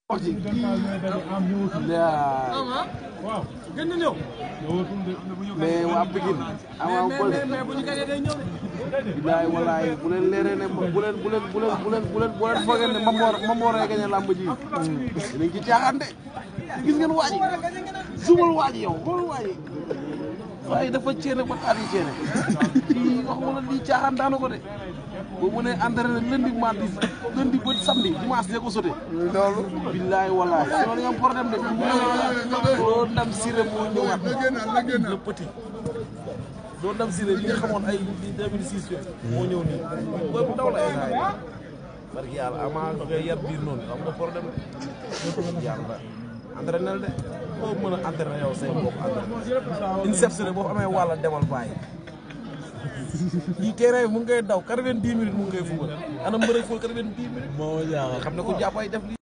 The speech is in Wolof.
wax ci waaw gën na ñëw. mais waa Pikine Ama Baldé mais bu ñu gagné day ñëw de. bilaay walaay bu leen leeree ne bu leen bu leen bu leen bu leen bu leen bu leen foogee ne Mamor Mamor ay gañe làmb ji dinañ ci caaxaan de gis ngeen waa ji sumal waa ji yow xool waa ji waaye dafa ceene ba taat yi ceene kii wax wala lii caaxaan daana ko de boo mënee entraîné lundi mardi lundi ba samedi dimanche de ko sote loolu billaay walaay loolu nga am problème de doo ndam siré moo ñëwaat le petit doo ndam siré li nga xamoon ay 2006 fe moo ñëw nii booy bu ndaw la ay saa parce que yàlla ama ngay yar biir noonu am nga problème de yàlla entraîné de boo mën a entraîné yow say mbokk entraîné une sepsene boo amee wàlla demal bàyyi kii terrain bi mu ngi koy daw quatre-vingt-dix minutes mu ngi koy fubal ana mbërëg foofu quatre-vingt-dix minutes moo jaaxal xam ne ku jàpp ay def li